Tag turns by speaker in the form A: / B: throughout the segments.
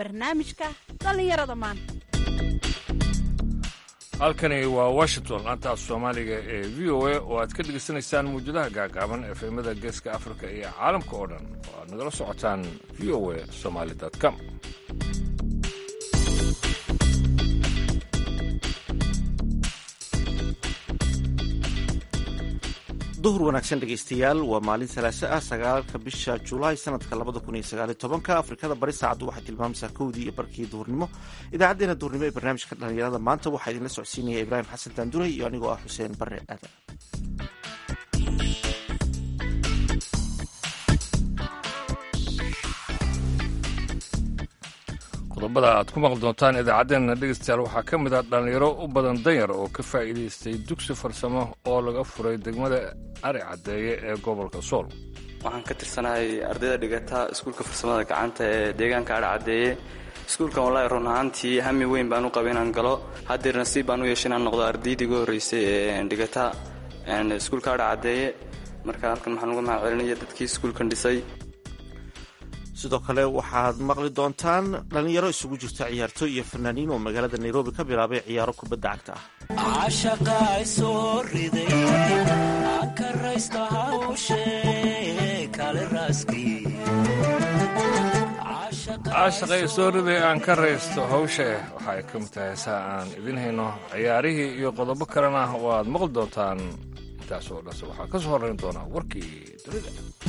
A: barnaamijka dhallinyarada maanta
B: halkani waa washington laanta af soomaaliga ee v o a oo aad ka dhegaysanaysaan muwjadaha gaagaaban efemada geeska afrika iyo caalamka oo dhan oo aad nagala socotaan v o a somaali com
C: duhur wanaagsan dhegaystayaal waa maalin salaaso ah sagaalka bisha julaay sanadka labada kun iyo sagaaliyo tobanka afrikada bari saacaddu waxay tilmaamaysaa kowdii iyo barkii duhurnimo idaacaddeenna duhurnimo ee barnaamijka dhallinyarada maanta waxaa idinla socodsiinaya ibraahim xasan daanduray iyo anigoo ah xuseen bare aadan
B: qodobada aad ku maqli doontaan idaacaddeenna dhegaystayaal waxaa ka mid ah dhallinyaro u badan danyar oo ka faa'iidaystay dugsi farsamo oo laga furay degmada ari caddeeye ee gobolka sool
D: waxaan ka tirsanahay ardayda dhigata iskuulka farsamada gacanta ee deegaanka ari caddeeye iskuulkan wallaahi run ahaantii hami weyn baan u qaba inaan galo haddeer nasiib baan u yeeshay inaan noqdo ardaydii ugu horreysay ee dhigata iskuulka ari caddeeye marka halkan waxaan uga mahad celinaya dadkii iskuulkan dhisay
C: sidoo kale waxaad maqli doontaan dhallinyaro isugu jirta ciyaartooy iyo fanaaniin oo magaalada nairobi ka bilaabay ciyaaro kubadda cagta ah
B: caashaqay soo riday aan ka raysto hawsha waxa ay ka mid tahay heesaha aan idin hayno ciyaarihii iyo qodobo kalena waad maqli doontaan intaas oo dhase waxaa ka soo horrayn doonaa warkii dunida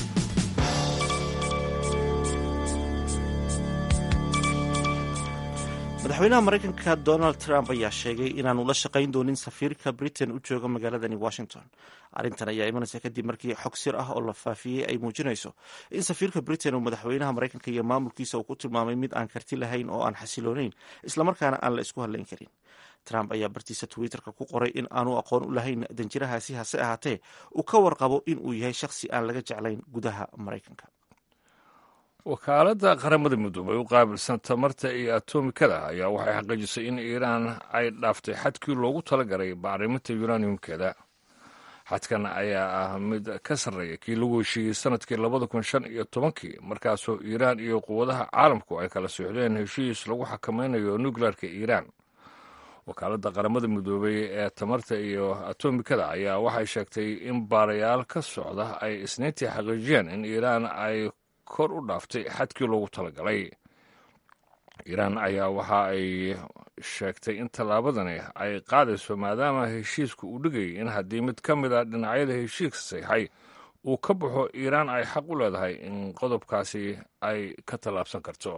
C: madaxweynaha maraykanka donald trump ayaa sheegay inaanu la shaqayn doonin safiirka britain u jooga magaaladani washington arrintan ayaa imanaysa kadib markii xog sir ah oo la faafiyey ay muujinayso in safiirka britain uu madaxweynaha maraykanka iyo maamulkiisa uu ku tilmaamay mid aan karti lahayn oo aan xasiloonayn islamarkaana aan la isku hadlayn karin trump ayaa bartiisa twitterka ku qoray in aanu aqoon u lahayn danjirahaasi hase ahaatee uu ka warqabo in uu yahay shakhsi aan laga jeclayn gudaha maraykanka
B: wakaaladda qaramada midoobay u qaabilsan tamarta iyo atomikada ayaa waxay xaqiijisay in iiraan ay dhaaftay xadkii loogu talagalay bacriminta uraniumkeeda xadkan ayaa ah mid ka sarreeya kii lagu heshiiyey sanadkii labada kun shan iyo tobankii markaasoo iiraan iyo quwadaha caalamku ay kala socdeen heshiis lagu xakamaynayo nukleerka iiraan wakaaladda qaramada midoobay ee tamarta iyo atomikada ayaa waxay sheegtay in baarayaal ka socda ay isniintii xaqiijiyeen in iiraan ay kor u dhaaftay xadkii loogu talagalay iiraan ayaa waxa ay sheegtay in tallaabadani ay qaadayso maadaama heshiisku uu dhigayay in haddii mid ka mid a dhinacyada heshiiska sayxay uu ka baxo iiraan ay xaq u leedahay in qodobkaasi ay ka tallaabsan karto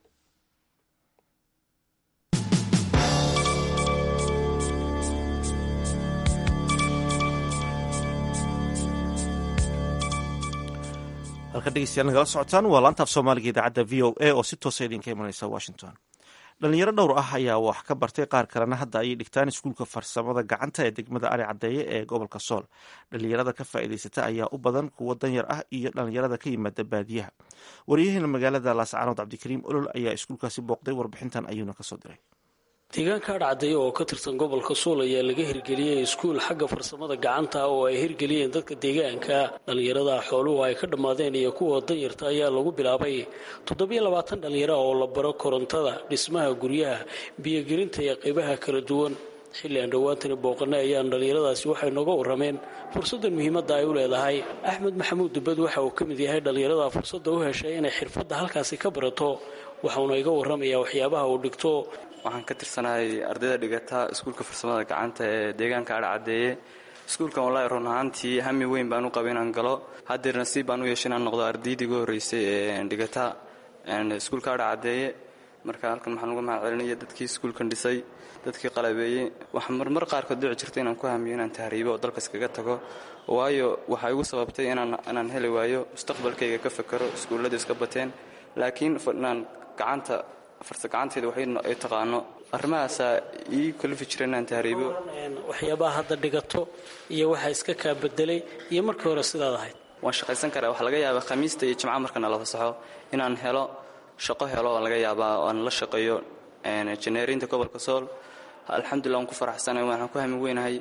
C: halka dhegeystayaal nagala socotaan waa laantaaf soomaaliga idaacadda v o a oo si toosa idinka imanaysa washington dhalinyaro dhowr ah ayaa wax ka bartay qaar kalena hadda ayay dhigtaan iskuulka farsamada gacanta ee degmada ari caddeeye ee gobolka sool dhalinyarada ka faa'iidaysata ayaa u badan kuwo danyar ah iyo dhalinyarada ka yimaada baadiyaha waryaheena magaalada laascaanood cabdikariim olol ayaa iskuulkaasi booqday warbixintan ayuuna kasoo diray
E: deegaanka adhcaddeeye oo ka tirsan gobolka suul ayaa laga hirgeliyey iskuul xagga farsamada gacanta oo ay hirgeliyeen dadka deegaanka dhallinyarada xooluhu ay ka dhammaadeen iyo kuwa danyarta ayaa lagu bilaabay toddobiyo labaatan dhallinyaro oo la baro korontada dhismaha guryaha biyogelinta iyo qaybaha kala duwan xilli aan dhowaantani booqanay ayaan dhallinyaradaasi waxay nooga warrameen fursaddan muhiimadda ay u leedahay axmed maxamuud dubbad waxa uu ka mid yahay dhallinyarada fursadda u heshay inay xirfadda halkaasi ka barato waxauna iga warramayaa waxyaabaha uu dhigto
D: waxaan ka tirsanahay ardayda dhigata iskuulka farsamada gacanta ee deegaanka ari caddeeye iskuulkan wallaahi run ahaantii hami weyn baan u qaba inaan galo haddeer nasiib baan u yeeshay inaan noqdo ardaydii ugu horreysay ee dhigata iskuulka ari caddeeye marka halkan waxaan uga mahad celinaya dadkii iskuulkan dhisay dadkii qalabeeyey waxaa marmar qaarkood dhici jirta inaan ku hamiyo inaan tahriibo oo dalka iskaga tago waayo waxaa igu sababtay inaan heli waayo mustaqbalkayga ka fakero iskuulladu iska bateen laakiin inaan gacanta farsa gacanteeda waxay taqaano arrimahaasaa ii kalifi jira inaan tahriibo
E: waxyaabaha hadda dhigato iyo waxaa iska kaa bedelay iyo markii hore sidaad ahayd
D: waan shaqaysan karaa waxaa laga yaabaa khamiista iyo jimca markana la fasaxo inaan helo shaqo helo oo laga yaabaa aan la shaqeeyo janeeriinta gobolka sool alxamdulilah waan ku faraxsanahay waxaan ku hami weynahay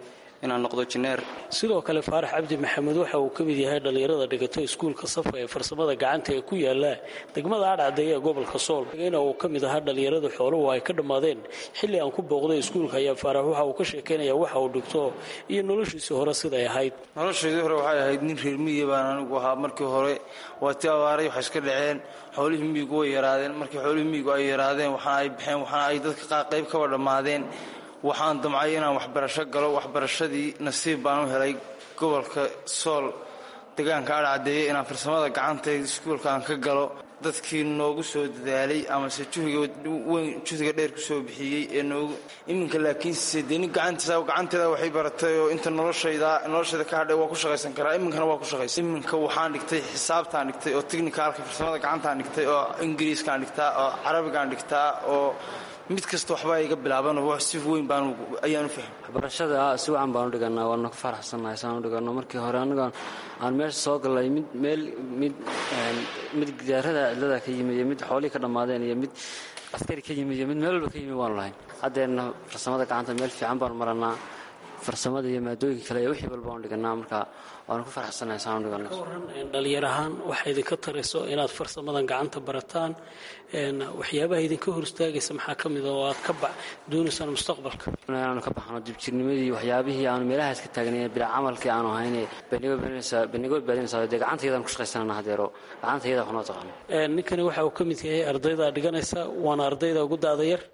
D: inaan noqdo jineer
E: sidoo kale faarax cabdi maxamed waxa uu ka mid yahay dhallinyarada dhigata iskuulka safa ee farsamada gacanta ee ku yaala degmada adhcadeeye ee gobolka sool ina uu ka mid ahaa dhallinyarada xooluhu ay ka dhammaadeen xilli aan ku booqday iskuulka ayaa faarax waxa uu ka sheekaynaya waxa uu dhigto iyo noloshiisii hore siday ahayd
F: noloshaydii hore waxay ahayd nin reer miyiga baan anigu ahaa markii hore waa ti abaaray waxay iska dhaceen xoolihii miyigu way yaraadeen markii xoolihii miyigu ay yaraadeen waxaana ay baxeen waxaana ay dadka qayb kaba dhammaadeen waxaan damcay inaan waxbarasho galo waxbarashadii nasiib baan u helay gobolka sool deegaanka adhcadeeye inaan farsamada gacanta iskuulka aan ka galo dadkii noogu soo dadaalay amase juhigaweyn juhdiga dheer kusoo bixiyey ee noogu iminka laakiinse dee nin gacantiisa gacanteeda waxay baratay oo inta noloshayda noloshayda ka hadhay waa ku shaqaysan karaa iminkana waa ku shaqaysan iminka waxaan dhigtay xisaabtaan dhigtay oo technicalka farsamada gacantaan dhigtay oo ingiriiskaan dhigtaa oo carabigaan dhigtaa oo mid kasta waxbaa iga bilaaban si weyn baan ayaan u fahmay
G: waxbarashada si wacan baan u dhiganaa waana ku faraxsannahay saan u dhigano markii hore aniga aan meesha soo gallay mid meel mid mid gidaarada cidlada ka yimid iyo mid xoolihii ka dhammaadeen iyo mid askari ka yimid iyo mid meel walba ka yimid waanu lahayn haddeerna farsamada gacanta meel fiican baanu maranaa farsamada iyo maadooyinka kale iyo wixii walba waanu dhiganaa marka waanu ku faraxsannahay saan u dhigano
E: ka waran dhalinyar ahaan waxaa idinka tarayso inaad farsamadan gacanta barataan waxyaabaha idinka hor istaagaysa maxaa ka mida oo aad ka doonaysaan mustaqbalka
G: inaanu ka baxno dibjirnimadii waxyaabihii aanu meelahaas ka taagnay bilaa camalkii aanu ahayn banigo baadinaysaa dee gacantayadaan ku shaqaysanana hadeero gacantayada waxnoo taqaano
E: ninkani waxa uu ka mid yahay ardayda dhiganaysa waana ardayda ugu daada yar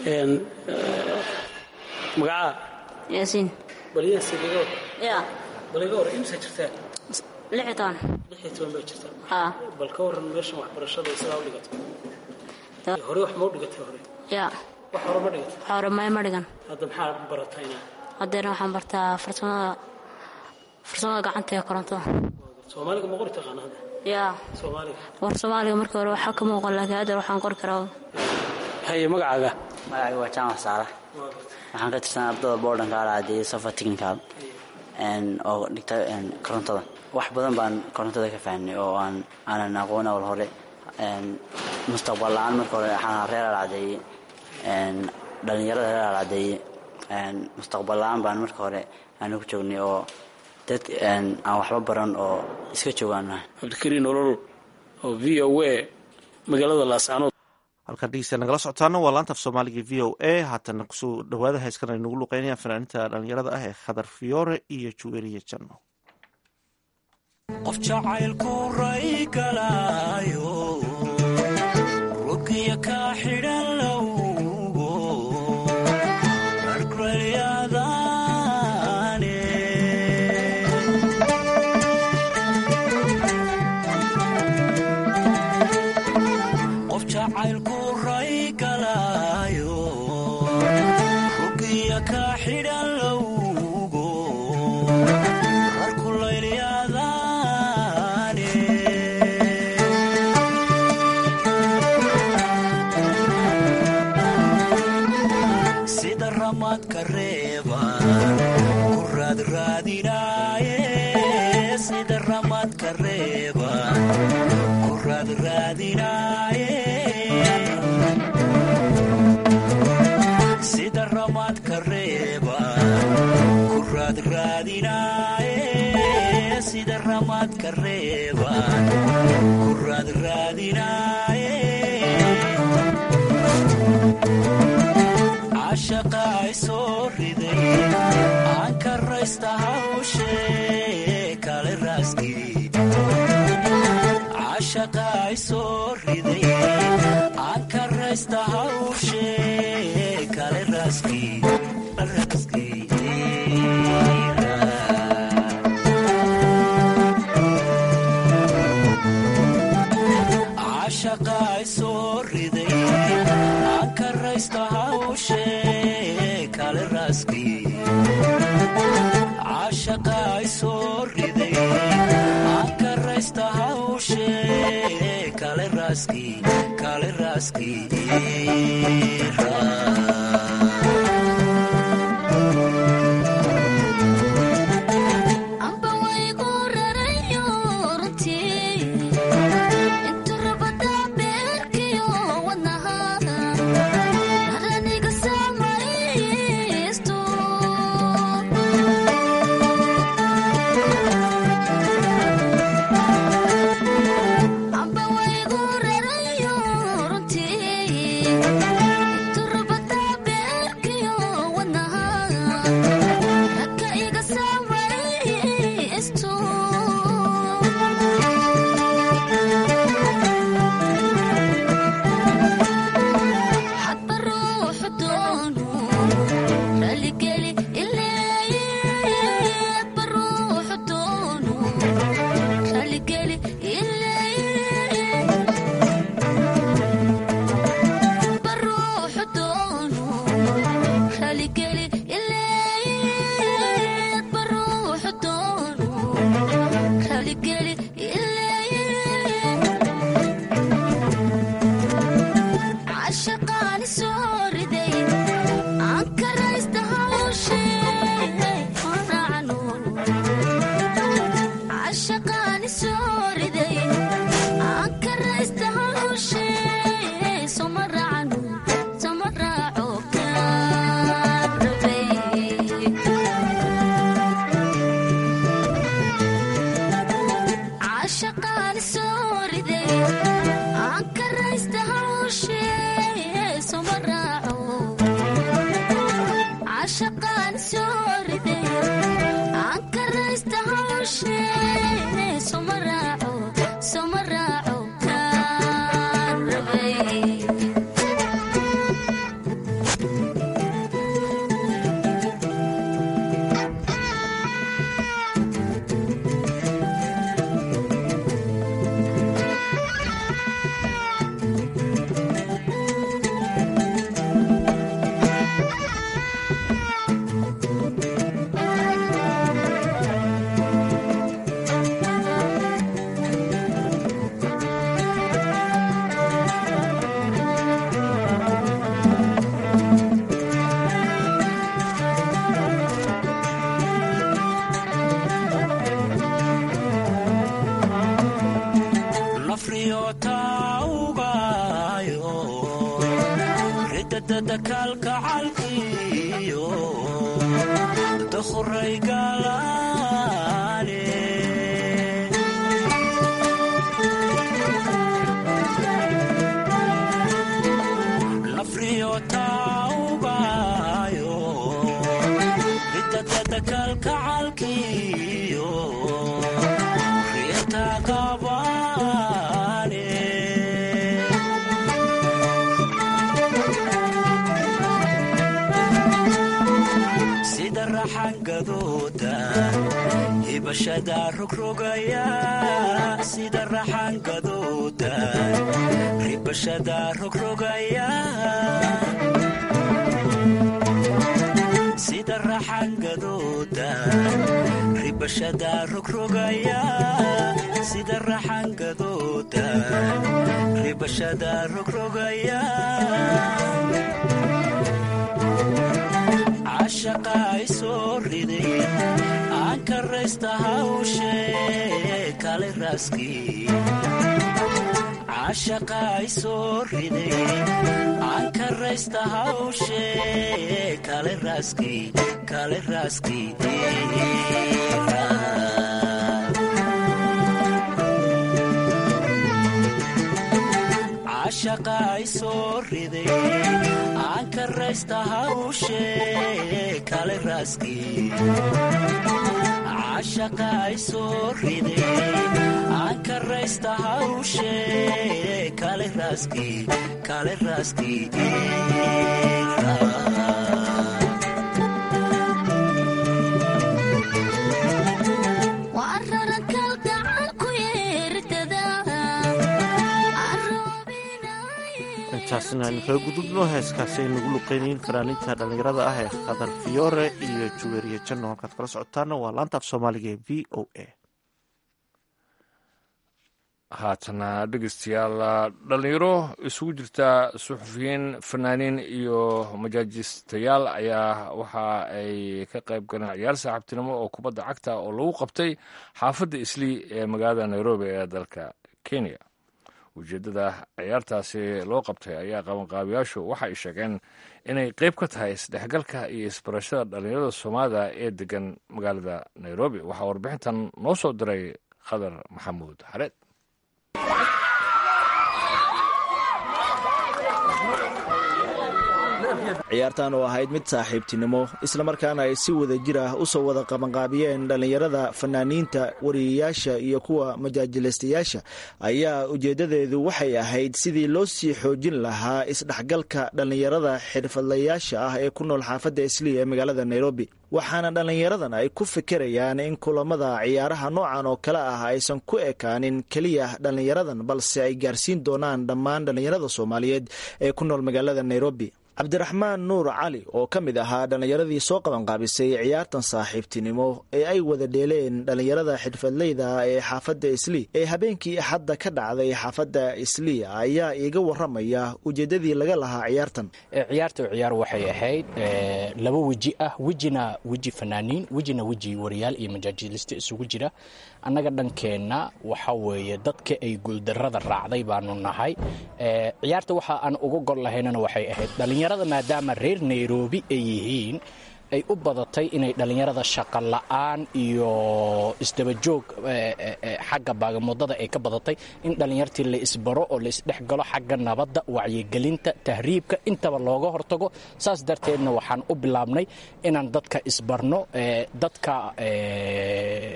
E: magacaa
H: yaasiin
E: balyaasiin iga hor
H: yaa
E: bal iga hor imsa jirtaan
H: lix iyo toban
E: lix iyo toban baa jirtaan
H: haa
E: bal ka waran meeshan waxbarashada sidaa u dhigato
H: Da-
E: hore wax ma u dhigatay hore
H: yaa
E: wax hore ma dhigatay
H: hore may ma dhigan
E: hadda maxaa baratayna
H: haddeerna waxaan bartaa farsamada farsamada gacanta ee korontada
E: soomaaliga ma qori taqaana hadda
H: yaa
E: soomaaliga
H: war soomaaliga markii hore waxaa ka muuqan laakiin haddeer waxaan qori karaa
E: haye magacaaga
I: magacayga waa jaamac saalax waxaan ka tirsan ardada boodhanka alcadeeye safa technical oo dhigta korontada wax badan baan korontada ka fahnay oo aan aanan aqoon awal hore mustaqbal la-aan marka hore waxaan reer alcadeeye dhalinyarada reer alcadeeye mustaqbal la-aan baan marka hore aanu ku joognay oo dad aan waxba baran oo iska joogaanahay
E: cabdikariin olol oo v o a magaalada laascaanood
C: halkaan dhegeysta nagala socotaana waa laanta af soomaaliga v o a haatana kusoo dhawaada heeskan ay nagu luqeynayaan fanaaniinta dhalinyarada ah ee khadar fiyoore iyo juweriya janno
J: qof jacaylku ray galaayo rugiya kaa xidhan lowgo argralyadaane qof jacaylku ray galaayo rugiya kaa xidhan lowgo arkulaylyadaane sida ramaadka reebaan ku raadraadinaaye sida ramaadka reebaan ku raadraadinaaye sida ramaadka reebaan ku raadraadinaaye sida ramaadka reebaan ku raadraadinaaye cashaqa ay soo riday aan ka raysta hawshee kale raaskii cashaqa ay soo riday aan ka raysta hawshee kale raaskii raaskii cashaqa ay soo riday aan ka raysta hawshee kale raaskii cashaqa ay soo riday aan ka raysta hawshee kale raaskii kale raaskii
K: amba waygu rarayo runtii intu rabada beerkiyo wadnahaada maraniga samaysto hawshe soma raaco soma raaco kaan rabay
J: nafriyotaawgayo ridadada kalkacalkiyo dukhray galaane nafriyotaawgayo ridadada kalkacalkiyo riyata qabaane sida raxangadooda hibashada rogrogaya sida raxangadooda ribashada rogrogaya sida raxangadooda ribashada rogrogaya sida raxangadooda ribashada rogrogaya cashaqa ay soo riday aan karaysta hawshe kale raaskii cashaqa ay soo riday aan karaysta hawshe kale raaskii kale raaskii cashaqa ay soo riday aan karaysta hawshe kale raaskii cashaqa ay soo riday aan karaysta hawshe kale raaskii kale raaskii
K: waa araran kalgacal ku yeerdada
C: intaasna aynu kaga gudubno heeskaasi ay nagu luqeynayiin fanaaninta dhallinyarada ah ee khadar fiyoore iyo juweeriye janno halkaad kala socotaana waa laanta af soomaaliga ee v o a
B: haatana dhegeystayaal dhallinyaro isugu jirta suxufiyiin fanaaniin iyo majaajistayaal ayaa waxa ay ka qayb galeen ciyaar saaxiibtinimo oo kubadda cagta oo lagu qabtay xaafadda islii ee magaalada nairobi ee dalka kenya ujeeddada ciyaartaasi loo qabtay ayaa qabanqaabiyaashu waxa ay sheegeen inay qayb ka tahay isdhexgalka iyo isbarashada dhallinyarada soomaalida ee degan magaalada nairobi waxaa warbixintan noo soo diray khadar maxamuud xareed
L: ciyaartan oo ahayd mid saaxiibtinimo islamarkaana ay si wada jir ah usoo wada qabanqaabiyeen dhallinyarada fanaaniinta wariyayaasha iyo kuwa majaajilaystayaasha ayaa ujeedadeedu waxay ahayd sidii loo sii xoojin lahaa isdhexgalka dhallinyarada xirfadlayaasha ah ee ku nool xaafadda islii ee magaalada nairobi waxaana dhallinyaradan ay ku fikirayaan in kulamada ciyaaraha noocan oo kale ah aysan ku ekaanin keliya dhallinyaradan balse ay gaarsiin doonaan dhammaan dhallinyarada soomaaliyeed ee ku nool magaalada nairobi cabdiraxmaan nuur cali oo ka mid ahaa dhallinyaradii soo qabanqaabisay ciyaartan saaxiibtinimo ee ay wada dheeleen dhallinyarada xirfadleyda ee xaafadda islii ee habeenkii axadda ka dhacday xaafadda islii ayaa iiga waramaya ujeedadii laga lahaa ciyaartan
M: ciyaarta ciyaar waxay ahayd laba weji ah wejina weji fanaaniin wejina weji wariyaal iyo majaajiliste isugu jira annaga dhankeenna waxa weeye dadka ay guuldarrada raacday baanu nahay ciyaarta waxa aan uga gol lahaynana waxay ahayd dhallinyarada maadaama reer nairobi ay yihiin ay u badatay inay dhallinyarada shaqo la'aan iyo isdabajoog xagga baagamoodada ay ka badatay in dhallinyartii la isbaro oo la isdhexgalo xagga nabadda wacyigelinta tahriibka intaba looga hortago saas darteedna waxaan u bilaabnay inaan dadka isbarno dadka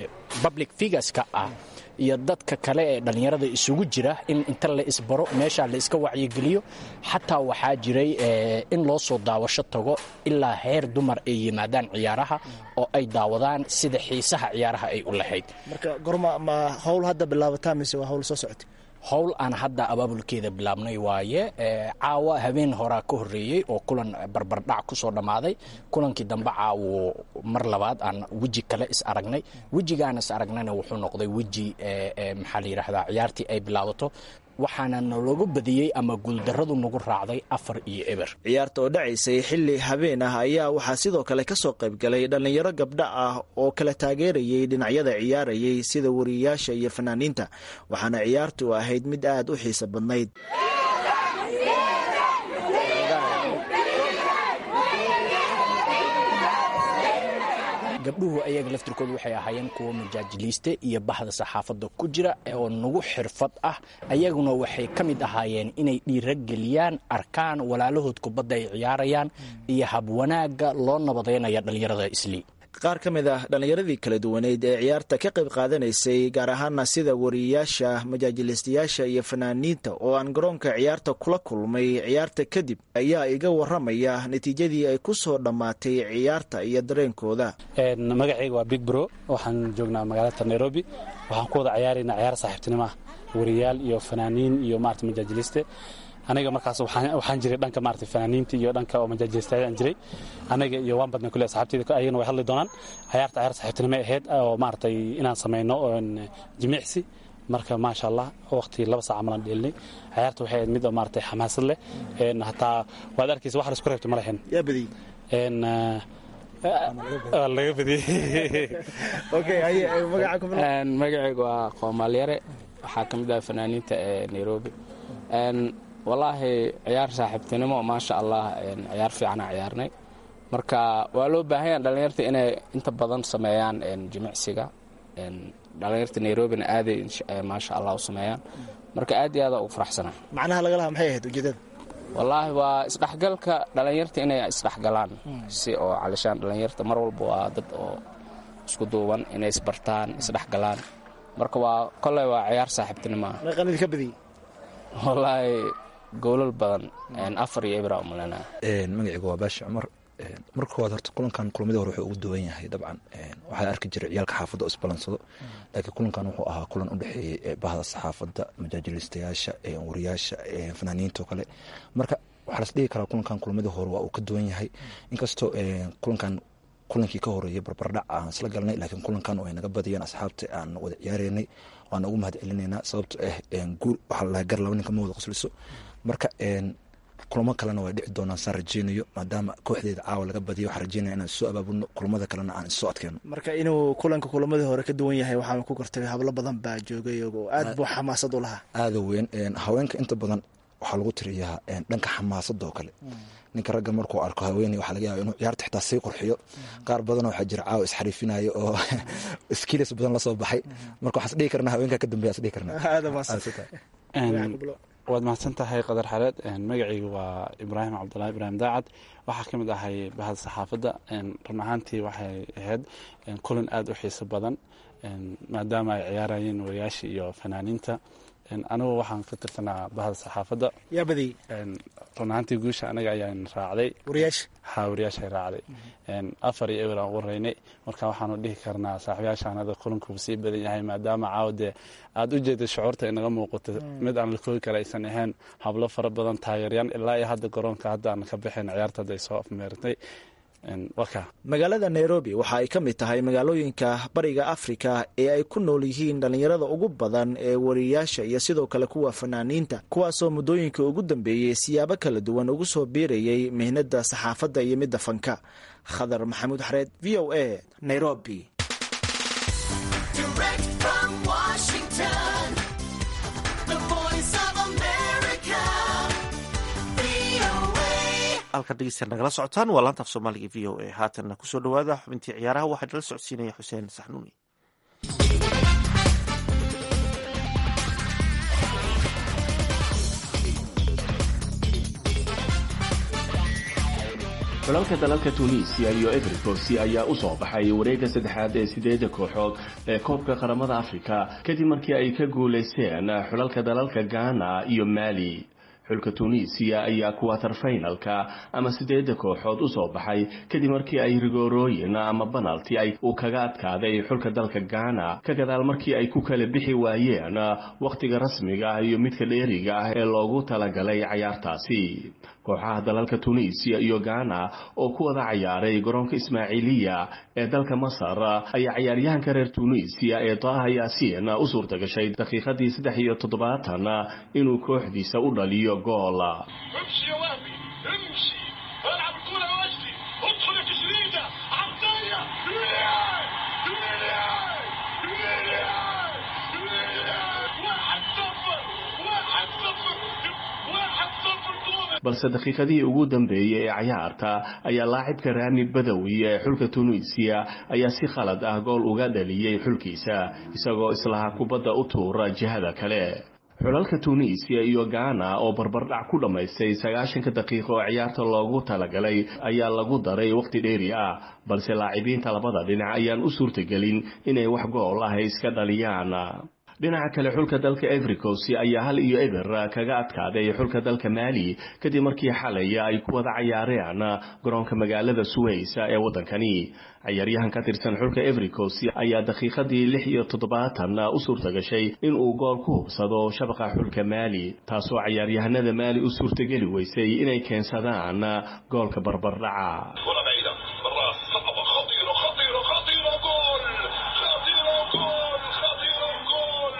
M: public figureska ah iyo dadka kale ee dhallinyarada isugu jira in inta la isbaro meesha la iska wacyigeliyo xataa waxaa jiray in loo soo daawasho tago ilaa heer dumar ay yimaadaan ciyaaraha oo ay daawadaan sida xiisaha ciyaaraha ay u lahayd
L: marka gorma ma howl hadda bilaabataa mise waa howl soo socotay
M: howl aan hadda abaabulkeeda bilaabnay waaye caawa habeen horaa ka horeeyey oo kulan barbardhac kusoo dhammaaday kulankii dambe caawo mar labaad aan weji kale is aragnay wejigaan is aragnayna wuxuu noqday weji maxaa la yidhaahdaa ciyaartii ay bilaabato waxaana nalagu badiyey ama guuldarradu nagu raacday afar iyo eber
L: ciyaarta oo dhacaysay xilli habeen ah ayaa waxaa sidoo kale ka soo qayb galay dhallinyaro gabdha ah oo kala taageerayay dhinacyada ciyaarayay sida wariyayaasha iyo fanaaniinta waxaana ciyaartu ahayd mid aad u xiiso badnayd
M: gabdhuhu ayaga laftirkoodu waxay ahaayeen kuwa majaajiliiste iyo bahda saxaafadda ku jira oo nagu xirfad ah ayaguna waxay ka mid ahaayeen inay dhiirageliyaan arkaan walaalahood kubadda ay ciyaarayaan iyo habwanaagga loo nabadeynaya dhallinyarada islii
L: qaar ka mid ah dhallinyaradii kala duwaneyd ee ciyaarta ka qayb qaadanaysay gaar ahaana sida wariyayaasha majaajilistayaasha iyo fanaaniinta oo aan garoonka ciyaarta kula kulmay ciyaarta kadib ayaa iga waramaya natiijadii ay ku soo dhammaatay ciyaarta iyo dareenkooda
N: magacayga waa big bro waxaan joognaa magaalada nairobi waxaan ku wada ciyaaraynaa ciyaar saaxiibtinimo ah wariyaal iyo fanaaniin iyo maarata majaajiliste aniga markaas waxaan jiray dhanka maarata fanaaniinta iyo dhanka oo majaajilistayaal jiray aniga iyo waan badnay kule asxaabteyda ayagana way hadli doonaan ciyaarta ciyaar saaxiibtinimo ahayd oo maaragtay inaan samayno jimicsi marka maasha allah waqti laba saac amalan dheelnay ciyaarta waxay ahayd mid oo maaragtay xamaasad leh hataa waad arkaysa wax la isku reebtay ma lahayn
L: yaa badiyey
N: laga badiyey
O: magacayga waa qoomaalyare waxaa ka mid ah fanaaniinta ee nairobi wallaahi ciyaar saaxiibtinimo maasha allah ciyaar fiicana ciyaarnay marka waa loo baahanya dhallinyarta inay inta badan sameeyaan jimicsiga dhallinyarta nairobina aaday maasha allah u sameeyaan marka aad iyo aada ugu faraxsana
L: macnaha laga lahaa maxay ahayd ujeedada
O: wallaahi waa isdhexgalka dhallinyarta inay isdhexgalaan si oo calishaan dhallinyarta mar walba waa dad oo isku duuban inay isbartaan isdhexgalaan marka waa koley waa ciyaar saaxiibtinimo ah
L: meeqanidi ka badiyey
O: wallaahi goolal badan afar iyo ibra umalena
P: magacayga waa baashi cumar marka koowaad horta kulankan kulamadii hore wuxuu ugu duwan yahay dabcan waxaa arki jiray ciyaalka xaafadda oo isbalansado laakiin kulankan wuxuu ahaa kulan u dhexeeyey bahda saxaafadda majaajilistayaasha wariyaasha fanaaniinta oo kale marka waxaa las dhigi karaa kulankan kulamadii hore waa uu ka duwan yahay inkastoo kulankan kulankii ka horeeyey barbardhac aan isla galnay laakiin kulankan oo ay naga badiyeen asxaabta aan wada ciyaareynay waan ugu mahad celinaynaa sababto ah guul waxaa lalahay gar laba ninka ma wada qosliso marka kulamo kalena way dhici doonaan saan rajeynayo maadaama kooxdeeda caawa laga badiyo waxaan rajeynaya inaan soo abaabulno kulamada kalena aan isoo adkeyno
L: marka inuu kulanka kulamadii hore ka duwan yahay waxaa ku gartay hablo badan baa joogay oo aad buu xamaasad u lahaa
P: aada weyn haweenka inta badan waxaa lagu tiriyaa dhanka xamaasadda oo kale ninka ragga markuu arko haweeney waxaa laga yaaba inuu ciyaarta xitaa sii qurxiyo qaar badan waxaa jira caawa isxariifinaya oo skiilis badan lasoo baxay marka waxaan isdhihi karnaa haweenkaa ka dambeya isdhihi karnaa
N: waad mahadsan tahay qadar xareed magacaygu waa ibraahim cabdulahi ibraahim daacad waxaa ka mid ahay bahda saxaafadda run ahaantii waxay ahayd kulan aada u xiiso badan maadaama ay ciyaarayeen wariyaasha iyo fanaaniinta anigu waxaan ka tirsanaa bahda saxaafadda
L: yaa badiyey
N: run ahaantii guusha anaga ayaan raacday
L: wariyaasha
N: ha wariyaasha raacday afar iyo eber aan ugu raynay marka waxaanu dhihi karnaa saaxiibayaashaan hadda kulankuuba sii badan yahay maadaama caawade aada u jeeda shucuurta inaga muuqato mid aan la koogi kara aysan ahayn hablo fara badan taageeryan ilaa iyo hadda garoonka hadda aan ka baxayn ciyaarta hadda ay soo afmeeratay
L: magaalada nairobi waxa ay ka mid tahay magaalooyinka bariga afrika ee ay ku nool yihiin dhallinyarada ugu badan ee wariyayaasha iyo sidoo kale kuwa fanaaniinta kuwaasoo muddooyinka ugu dambeeyey siyaabo kala duwan ugu soo biirayay mihnada saxaafadda iyo midda fanka khadar maxamuud xareed v o a nairobi
C: halkan dhegeystayaal nagala socotaan waa laanta af soomaaliga v o a haatanna kusoo dhawaada xubintii ciyaaraha waxaa nala socodsiinaya xuseen saxnuuni
Q: xulalka dalalka tunisiya iyo everikosi ayaa u soo baxay wareegga saddexaad ee sideeda kooxood ee koobka qaramada afrika kadib markii ay ka guulaysteen xulalka dalalka ghana iyo mali xulka tunisiya ayaa kuwatar finalka ama sideeda kooxood u soo baxay kadib markii ay rigoorooyin ama banalti ay uu kaga adkaaday xulka dalka ghana ka gadaal markii ay ku kala bixi waayeen wakhtiga rasmiga ah iyo midka dheeriga ah ee loogu talagalay cayaartaasi kooxaha dalalka tunisiya iyo ghana oo ku wada cayaaray garoonka ismaaciiliya ee dalka masar ayaa cayaaryahanka reer tunisiya ee daaha yaasiin u suurta gashay daqiiqadii saddex iyo toddobaatan inuu kooxdiisa u dhaliyo gool
R: امشي يا وهبي امشي العب الكرة يا وجدي ادخل يا تشريده عطيه ريال ريال ريال ريال واحد صفر واحد صفر واحد صفر تونس
Q: balse daqiiqadihii ugu dambeeyey ee cayaarta ayaa laacibka raani badawi ee xulka tunisiya ayaa si khalad ah gool uga dhaliyey xulkiisa isagoo islaha kubadda u tuura jihada kale xulalka tunisiya iyo ghana oo barbardhac ku dhammaystay sagaashanka daqiiqo oo ciyaarta loogu talagalay ayaa lagu daray wakhti dheeri ah balse laacibiinta labada dhinac ayaan u suurtagelin inay wax gool ah iska dhaliyaan dhinaca kale xulka dalka evericos ayaa hal iyo eber kaga adkaaday xulka dalka mali kadib markii xalay ay ku wada cayaareen garoonka magaalada suways ee waddankani cayaaryahan ka tirsan xulka evericos ayaa daqiiqadii lix iyo toddobaatan u suurta gashay inuu gool ku hubsado shabaqa xulka maali taasoo cayaaryahanada maali u suurtageli weysay inay keensadaan goolka barbardhaca
R: كرة بعيدة بالراس صعبة خطيرة خطيرة خطيرة جول خطيرة جول خطيرة جول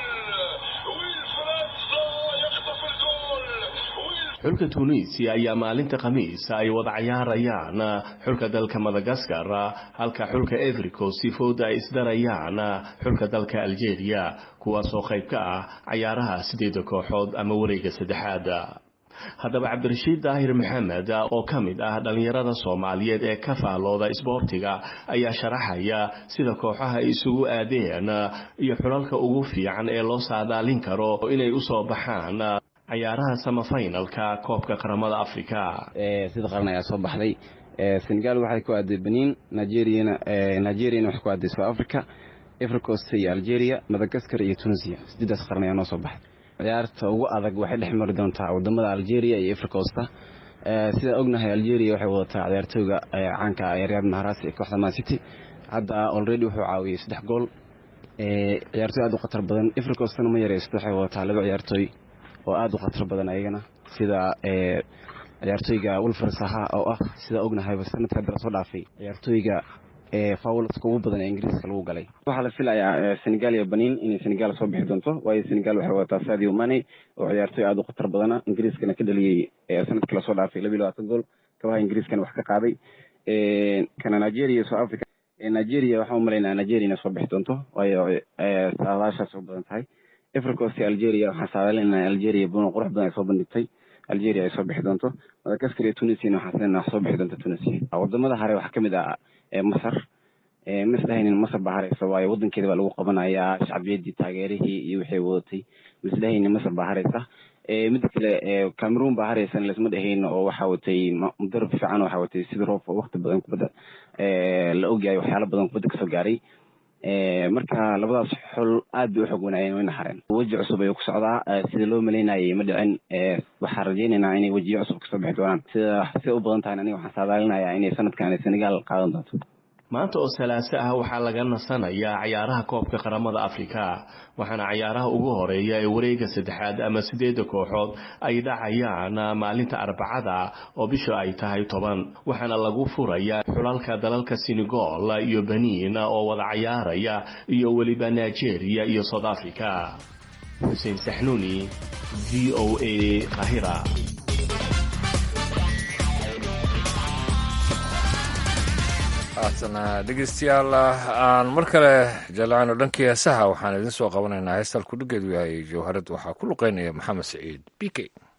R: ويلفريد صا يخطف الجول
Q: xulka tunisiya ayaa maalinta khamiisa ay wada cayaarayaan xulka dalka madagaskar halka xulka evericos fooda ay isdarayaan xulka dalka algeria kuwaasoo qayb ka ah cayaaraha sideeda kooxood ama wareega saddexaad haddaba cabdirashiid daahir maxamed oo ka mid ah dhallinyarada soomaaliyeed ee ka faalooda isboortiga ayaa sharaxaya sida kooxaha ay isugu aadeen iyo xulalka ugu fiican ee loo saadaalin karo inay usoo baxaan cayaaraha samafinalka koobka qaramada afrika
S: sida qaran ayaa soo baxday senegal waxay ku aaday benin nigeriana nigeriana waxay ku aaday south africa africost iyo algeria madagaskar iyo tunisia sideedaas qaran ayaa noo soo baxday ciyaarta ugu adag waxay dhex mari doontaa wadamada algeria iyo africosta sidaan ognahay algeria waxay wadataa ciyaartooyga caanka riyad maharasi ee kooxda man city hadda already wuxuu caawiyey saddex gool ciyaartooy aad u khatar badan africostana ma yareysto waxay wadataa laba ciyaartooy oo aada u khatar badan ayagana sida ciyaartooyga wilfer saha oo ah sida ognahayba sanadka hadda lasoo dhaafay ciyaartooyga fawlaska ugu badan ee ingiriiska lagu galay waxaa la filayaa senegal iyo benin inay senegal soo bixi doonto waayo senegal waxay wadataa sadio mane oo ciyaartooy aada u khatar badana ingiriiskana ka dhaliyey sanadkii lasoo dhaafay labiyo labaatan gool kabaha ingiriiskana wax ka qaaday kana nigeria iyo south africa nigeria waxaan umalaynaa nigeria inay soo bixi doonto waayo saadaashaas u badan tahay africos iyo algeria waxaan saadaalinaa algeria buno qurux badan ay soo bandhigtay algeria ay soo bixi doonto madagaskar iyo tunisiana waxaan sinana wax soo bixi doonto tunisia wadamada hare waxaa kamid ah masar ma isdhahaynin masar baa hareysa waayo wadankeeda baa lagu qabanayaa shacbiyadii taageerihii iyo wixii wadatay ma isdhahaynin masar baa hareysa mida kale cameroon baa hareysan laisma dhahayn oo waxaa watay mudarab fiican waxaa watay sida roof oo waqti badan kubadda la ogyahay waxyaalo badan kubadda kasoo gaaray marka labadaas xol aad bay u xog wanaayeen wayna hareen weji cusub ayuu ku socdaa sida loo malaynayay ma dhicin waxaan rajaynaynaa inay wejiyo cusub kasoo bixi doonaan sida sida u badan tahay aniga waxaan saadaalinayaa inay sanadkan senegal qaadan doonto
Q: maanta oo salaaso ah waxaa laga nasanayaa cayaaraha koobka qaramada afrika waxaana cayaaraha ugu horeeya ee wareega saddexaad ama sideeda kooxood ay dhacayaan maalinta arbacada oo bisha ay tahay toban waxaana lagu furayaa xulalka dalalka senegal iyo benin oo wada cayaaraya iyo weliba nigeria iyo south africa xuseen saxnuuni v o a kahira
B: haatana dhegeystayaal aan mar kale jallacayno dhankii heesaha waxaan idin soo qabanaynaa heestal kudhigeedu yahay jawharad waxaa ku luqeynaya maxamed saciid b k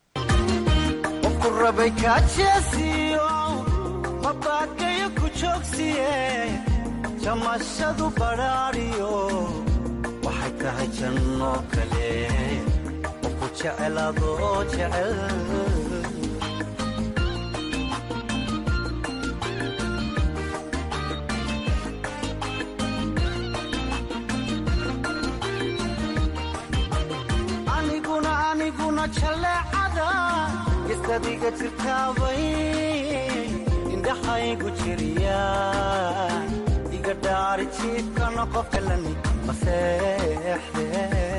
J: rabay kaajeesiyo mabaakayo ku joogsiye jamashadu badhaadhiyo waxay tahay janno kale oo ku jecelaadoo jecel aniguna jaleecada gestadiga jirtaabay indhaxaygu jiriya iga dhaari jiifkana qofkalani maseexde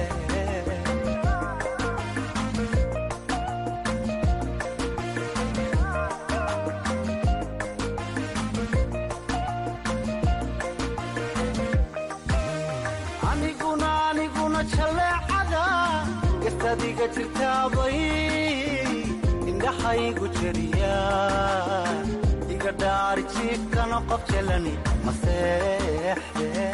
J: aniguna aniguna jaleecada gestadiga jirtaabay indhaxaygu jeriya iga dhaari jiifkana qof jelani maseexde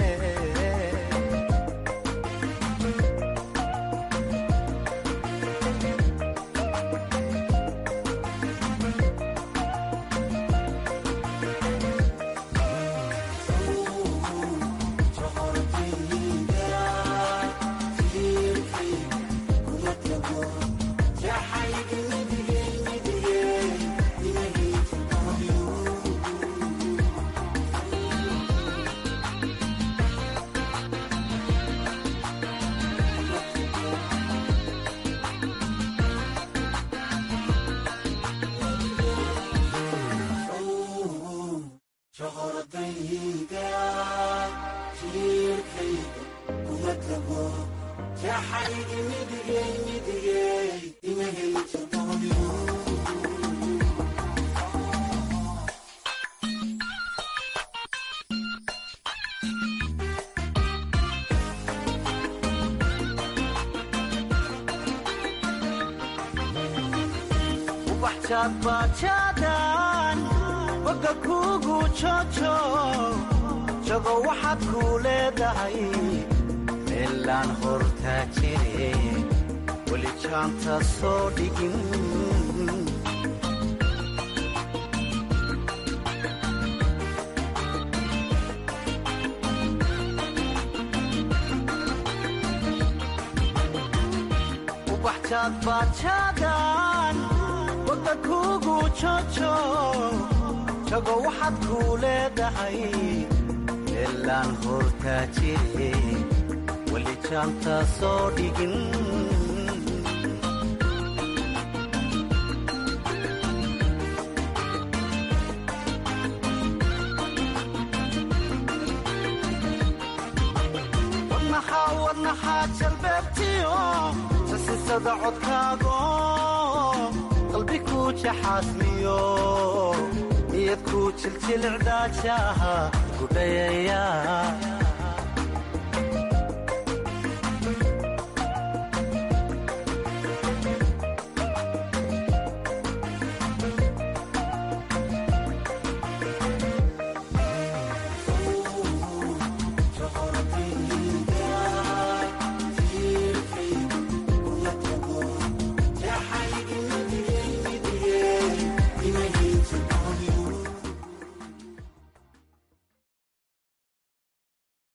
J: bajaadbaajaadaan bogga kuugu joojo jago waxaad kuu leedahay meelaan hortaa jire weli jaanta soo dhigin ubaxjaadbaajaadaan bogga kuugu joojo jago waxaad kuu leedahay meelaan hortaa jire weli jaanta soo dhigin wadnaxaa wadnaxaa jalbeebtiyo sasisada codkaago qalbi kuu jaxaasmiyo niyad kuu jiljilicdaajaha gudhayaya